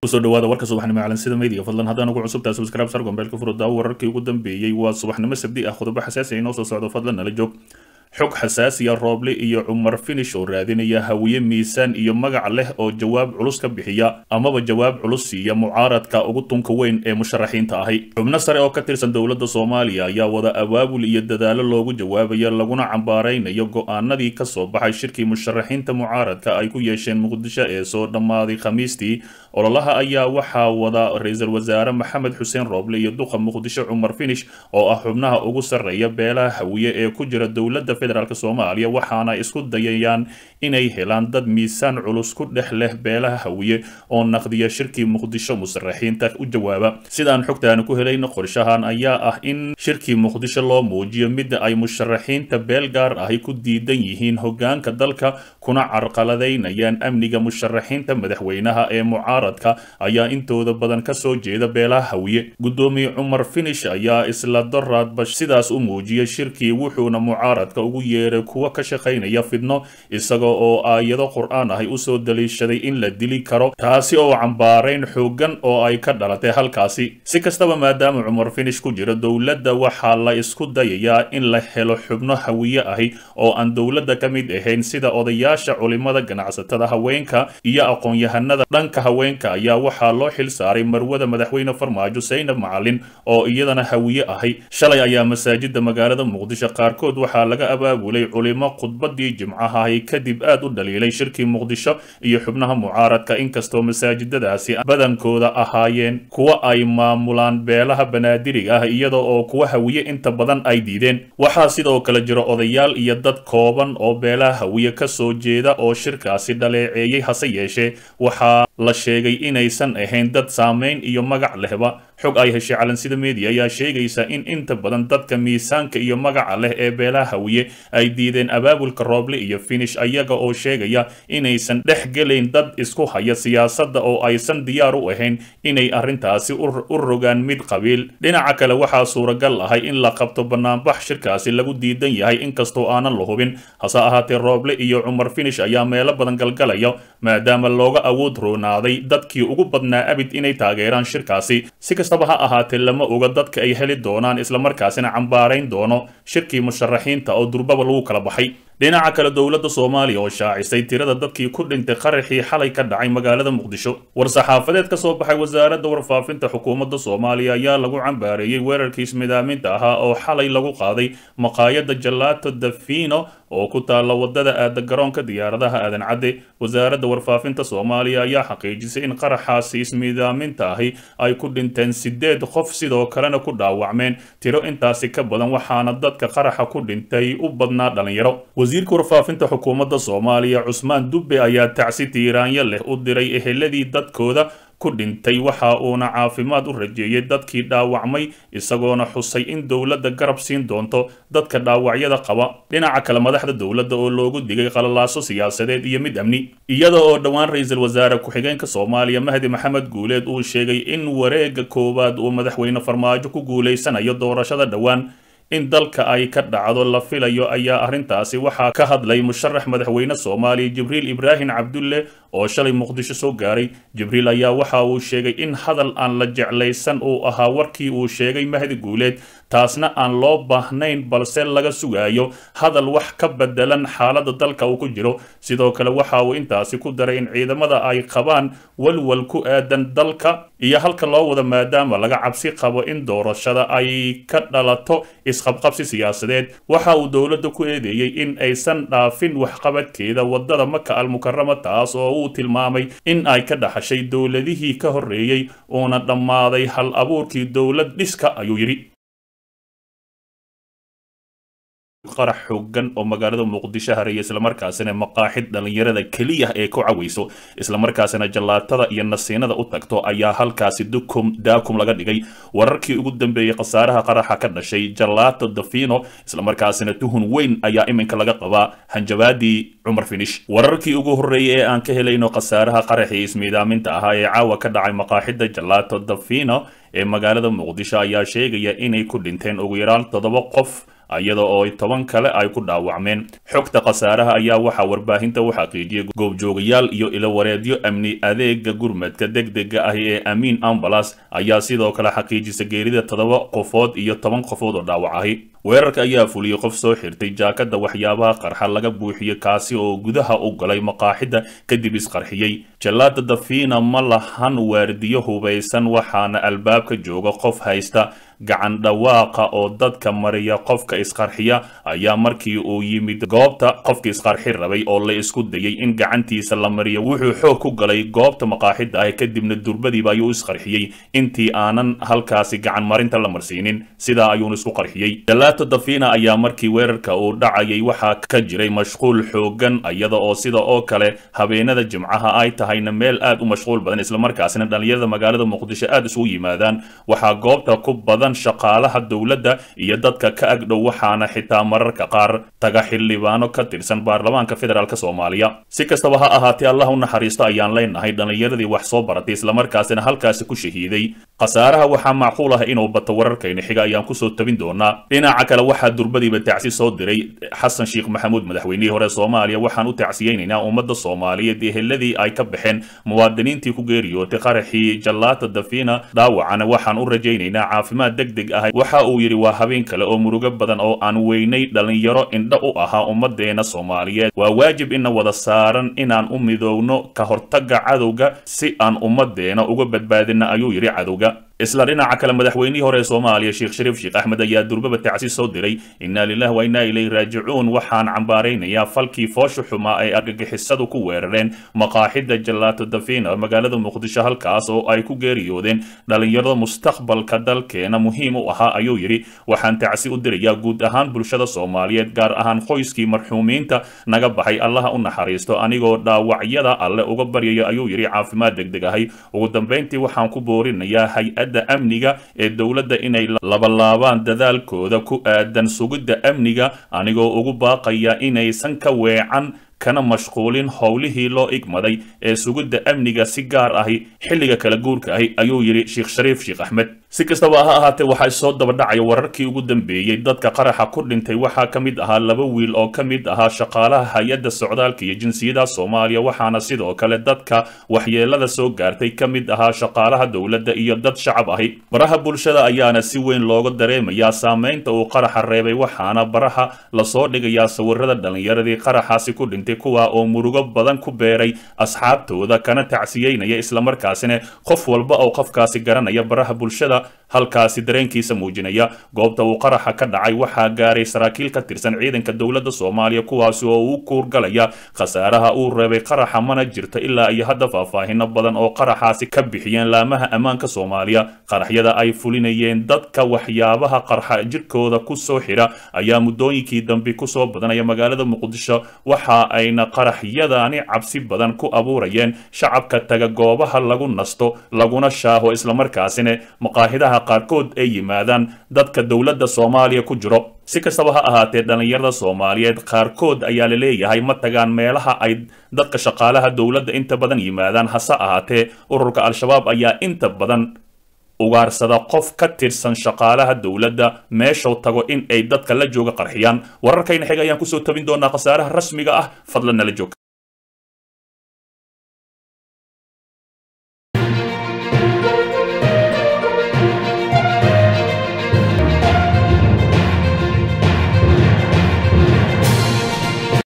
kusoo dhawaada warka subaxnimo calansida media fadlan haddaan ugu cusubtaa subscribe sar gombeelka furudaawo wararkii ugu dambeeyey waa subaxnimo sabdi ah qodobo xasaasi inoo soo socdo fadlan nala joog xog xasaasiya rooble iyo cumar finish oo raadinaya hawiye miisaan iyo magac leh oo jawaab culus ka bixiya amaba jawaab culus siiya mucaaradka ugu tunka weyn ee musharaxiinta ahi xubno sare oo ka tirsan dowladda soomaaliya ayaa wada abaabul iyo dadaalo loogu jawaabaya laguna cambaaraynayo go-aanadii kasoo baxay shirkii musharaxiinta mucaaradka ay ku yeesheen muqdisho ee soo dhammaaday khamiistii ololaha ayaa waxaa wada ra-iisul wasaare maxamed xuseen rooble iyo duqa muqdisho cumar finish oo ah xubnaha ugu sarreeya beelaha hawiye ee ku jira dowladda federaalk soomaaliya waxaana isku dayayaan inay helaan dad miisaan culus ku dhex leh beelaha hawiye oo naqdiya shirkii muqdisho musharaxiinta u jawaaba sidaan xogtaani ku helayna qorshahan ayaa ah in shirkii muqdisho loo muujiyo midda ay musharaxiinta beel gaar ahi ku diidan yihiin hogaanka dalka kuna carqaladaynayaan amniga musharaxiinta madaxweynaha ee mucaaradka ayaa intooda badan kasoo jeeda beelaha hawiye gudoomiye cumar finish ayaa isla doraadba sidaas u muujiyay shirkii wuxuuna mucaaradka ugu yeeray kuwa ka shaqaynaya fidno isaga oo aayado qur-aan ahi usoo daliishaday in la dili karo taasi oo cambaarayn xoogan oo ay ka dhalatay halkaasi si kastaba maadaama cumar finish ku jiro dowladda waxaa la isku dayayaa in la helo xubno hawiye ahi oo aan dowladda ka mid ahayn sida odayaasha culimada ganacsatada haweenka iyo aqoon-yahanada dhanka haweenka ayaa waxaa loo xil saaray marwada madaxweyne farmaajo saynab macalin oo iyadana hawiye ahi shalay ayaa masaajida magaalada muqdisho qaarkood waxaa laga abaabulay culimo khudbadii jimcahahi kadib aad u dhaliilay shirkii muqdisho iyo xubnaha mucaaradka inkastoo masaajidadaasi badankooda ahaayeen kuwa ay maamulaan beelaha banaadiriga ah iyada oo kuwa hawiye inta badan ay diideen waxaa sidoo kale jira odayaal iyo dad kooban oo beelaha hawiye kasoo jeeda oo shirkaasi dhaleeceeyey hase yeeshee waxaa la sheegay inaysan ahayn dad saameyn iyo magac lehba xog ay heshay calansida media ayaa sheegaysa in inta badan dadka miisaanka iyo magaca leh ee beelaha hawiye ay diideen abaabulka rooble iyo finish ayaga oo sheegaya inaysan dhex gelayn dad isku haya siyaasadda oo aysan diyaar u ahayn inay arrintaasi u rogaan mid qabiil dhinaca kale waxaa suuragal ahay in la qabto banaanbax shirkaasi lagu diidan yahay inkastoo aanan la hubin hase ahaatee rooble iyo cumar finish ayaa meelo badan galgalaya maadaama looga awood roonaaday dadkii ugu badnaa abid inay taageeraan shirkaasi si kastaba ha ahaatee lama oga dadka ay heli doonaan islamarkaasina cambaarayn doono shirkii musharaxiinta oo durbaba lagu kala baxay dhinaca kale dowladda soomaaliya oo shaacisay tirada dadkii ku dhintay qaraxii xalay ka dhacay magaalada muqdisho war-saxaafadeed ka soo baxay wasaaradda warfaafinta xukuumadda soomaaliya ayaa lagu cambaareeyey weerarkii ismidaaminta ahaa oo xalay lagu qaaday maqaayadda jalato dafino oo ku taalla wadada aada garoonka diyaaradaha aadan cadde wasaaradda warfaafinta soomaaliya ayaa xaqiijisay in qaraxaasi ismidaaminta ahi ay ku dhinteen sideed qof sidoo kalena ku dhaawacmeen tiro intaasi ka badan waxaana dadka qaraxa ku dhintay u badnaa dhalinyaro wasiirka warfaafinta xukuumadda soomaaliya cusmaan dubbe ayaa tacsi tiiraanyo leh u diray eheladii dadkooda ku dhintay waxa uuna caafimaad u rajeeyay dadkii dhaawacmay isagoona xusay in dowladda garab siin doonto dadka dhaawacyada qaba dhinaca kale madaxda dowladda oo loogu digay qalalaaso siyaasadeed iyo mid amni iyada oo dhowaan ra-iisul wasaare ku-xigeenka soomaaliya mahdi maxamed guuleed uu sheegay in wareega koowaad uu madaxweyne farmaajo ku guulaysanayo doorashada dhowaan in dalka ay ka dhacdo la filayo ayaa arrintaasi waxaa ka hadlay musharax madaxweyne soomaaliya jibriil ibraahim cabdulle oo shalay muqdisho soo gaaray jibriil ayaa waxa uu sheegay in hadal aan la jeclaysan uu ahaa warkii uu sheegay mahdi guuleed taasna aan loo baahnayn balse laga sugayo hadal wax ka bedelan xaaladda dalka uu ku jiro sidoo kale waxa uu intaasi ku daray in ciidamada ay qabaan walwal ku aadan dalka iyo halka loo wada maadaama laga cabsi qabo in doorashada ay ka dhalato isqabqabsi siyaasadeed waxa uu dowladda ku eedeeyey in aysan dhaafin waxqabadkeeda wadada maka almukarama taas oo uu tilmaamay in ay ka dhaxashay dowladihii ka horreeyey uuna dhammaaday hal abuurkii dowlad dhiska ayuu yidhi qarax xoogan oo magaalada muqdisho hareeya islamarkaasina maqaaxid dhallinyarada keliya ee ku cawayso islamarkaasina jallaatada iyo nasiinada u tagto ayaa halkaasi dukum daakum laga dhigay wararkii ugu dambeeyey khasaaraha qaraxa ka dhashay jallaato dafino islamarkaasina tuhun weyn ayaa iminka laga qabaa hanjabaadii cumar finish wararkii ugu horreeyay ee aan ka helayno khasaaraha qaraxii ismiidaaminta ahaa ee caawa ka dhacay maqaaxida jallaato dafino ee magaalada muqdisho ayaa sheegaya inay ku dhinteen ugu yaraan toddoba qof iyada oo toban kale ay ku dhaawacmeen xogta khasaaraha ayaa waxaa warbaahinta u xaqiijiyey goobjoogayaal iyo ilawareedyo amni adeega gurmadka degdega ah ee amiin ambalas ayaa sidoo kale xaqiijisa geerida toddoba qofood iyo toban qofood oo dhaawac ahi weerarka ayaa fuliyey qof soo xirtay jaakada waxyaabaha qarxa laga buuxiyey kaasi oo gudaha u galay maqaaxida kadib isqarxiyey jallaada dafiina ma lahan waardiyo hubaysan waxaana albaabka jooga qof haysta gacan dhawaaqa oo dadka mariya qofka isqarxiya ayaa markii uu yimid goobta qofka isqarxi rabay oo la isku dayay in gacantiisa la mariyo wuxuu xoog ku galay goobta maqaaxida ah kadibna durbadiiba ayuu isqarxiyey intii aanan halkaasi gacan marinta la marsiinin sidaa ayuuna isku qarxiyey jalaato dafina ayaa markii weerarka uu dhacayay waxaa ka jiray mashquul xoogan iyada oo sida oo kale habeenada jimcaha ay tahayna meel aad u mashquul badan islamarkaasina dhalinyarada magaalada muqdisho aad isugu yimaadaan waxaa goobta ku badan shaqaalaha dowladda iyo dadka ka agdhow waxaana xitaa mararka qaar taga xildhibaano ka tirsan baarlamaanka federaalk soomaaliya si kastaba ha ahaatee allah u naxariisto ayaan leenahay dhallinyaradii wax soo baratay islamarkaasina halkaasi ku shahiiday khasaaraha waxaa macquul ah inuu bato wararkayna xiga ayaan kusoo tabin doonaa dhinaca kale waxaa durbadiiba tacsi soo diray xasan sheekh maxamuud madaxweynihii hore soomaaliya waxaan u tacsiyeynaynaa ummadda soomaaliyeed eheladii ay ka baxeen muwaadiniintii ku geeriyootay qaraxii jallaata dafina dhaawacana waxaan u rajaynaynaa caafimaad degdeg ah waxa uu yidhi waa habeen kale oo murugo badan oo aan weynay dhallinyaro indho u ahaa ummadeena soomaaliyeed waa waajib ina wada saaran inaan u midoowno ka hortagga cadowga si aan ummadeena uga badbaadina ayuu yidhi cadowga isla dhinaca kale madaxweynihii hore ee soomaaliya sheekh shariif sheekh axmed ayaa durbaba tacsi soo diray inna lilah wa inna ilayhi raajicuun waxaan cambaaraynayaa falkii foosha xumaa ay argagixisadu ku weerareen maqaaxida jallaato dafina magaalada muqdisho halkaas oo ay ku geeriyoodeen dhallinyarada mustaqbalka dalkeena muhiim u ahaa ayuu yidhi waxaan tacsi u dirayaa guud ahaan bulshada soomaaliyeed gaar ahaan qoyskii marxuumiinta naga baxay allaha u naxariisto anigoo dhaawacyada alle uga baryaya ayuu yidhi caafimaad degdeg ahay ugu dambayntii waxaan ku boorinayaa hay amniga ee dowladda inay labalaabaan dadaalkooda ku aadan sugidda amniga anigoo ugu baaqaya inaysan ka weecan kana mashquulin howlihii loo igmaday ee sugidda amniga si gaar ahi xilliga kala guurka ahi ayuu yidhi sheekh shariif sheekh axmed si kastaba ha ahaatee waxaa soo dabadhacaya wararkii ugu dambeeyey dadka qaraxa ku dhintay waxaa ka mid ahaa laba wiil oo ka mid ahaa shaqaalaha hay-adda socdaalka iyo jinsiyadaha soomaaliya waxaana sidoo kale dadka waxyeelada soo gaartay ka mid ahaa shaqaalaha dowladda iyo dad shacab ahi baraha bulshada ayaana si weyn looga dareemayaa saameynta uu qaraxa reebay waxaana baraha lasoo dhigayaa sawirada dhallinyaradii qaraxaasi ku dhintay kuwa oo murugo badan ku beeray asxaabtooda kana tacsiyeynaya islamarkaasina qof walba oo qofkaasi garanaya baraha bulshada halkaasi dareenkiisa muujinaya goobta uu qaraxa ka dhacay waxaa gaaray saraakiil ka tirsan ciidanka dowladda soomaaliya kuwaasi oo u kuurgalaya khasaaraha uu reebay qaraxa mana jirto ilaa iyo hadda faahfaahino badan oo qaraxaasi ka bixiyeen laamaha ammaanka soomaaliya qaraxyada ay fulinayeen dadka waxyaabaha qarxa jirkooda ku soo xira ayaa muddooyinkii dambe kusoo badanaya magaalada muqdisho waxa ayna qaraxyadaani cabsi badan ku abuurayeen shacabka taga goobaha lagu nasto laguna shaaho islamarkaasina maqaahidaha qaarkood ay yimaadaan dadka dowladda soomaaliya ku jiro si kastaba ha ahaatee dhallinyarada soomaaliyeed qaarkood ayaa la leeyahay ma tagaan meelaha ay dadka shaqaalaha dowladda inta badan yimaadaan hase ahaatee ururka al-shabaab ayaa inta badan ugaarsada qof ka tirsan shaqaalaha dowladda meeshuu tago in ay dadka la jooga qarxiyaan wararkayna xig ayaan kusoo tabin doonaa khasaaraha rasmiga ah fadlan nala joog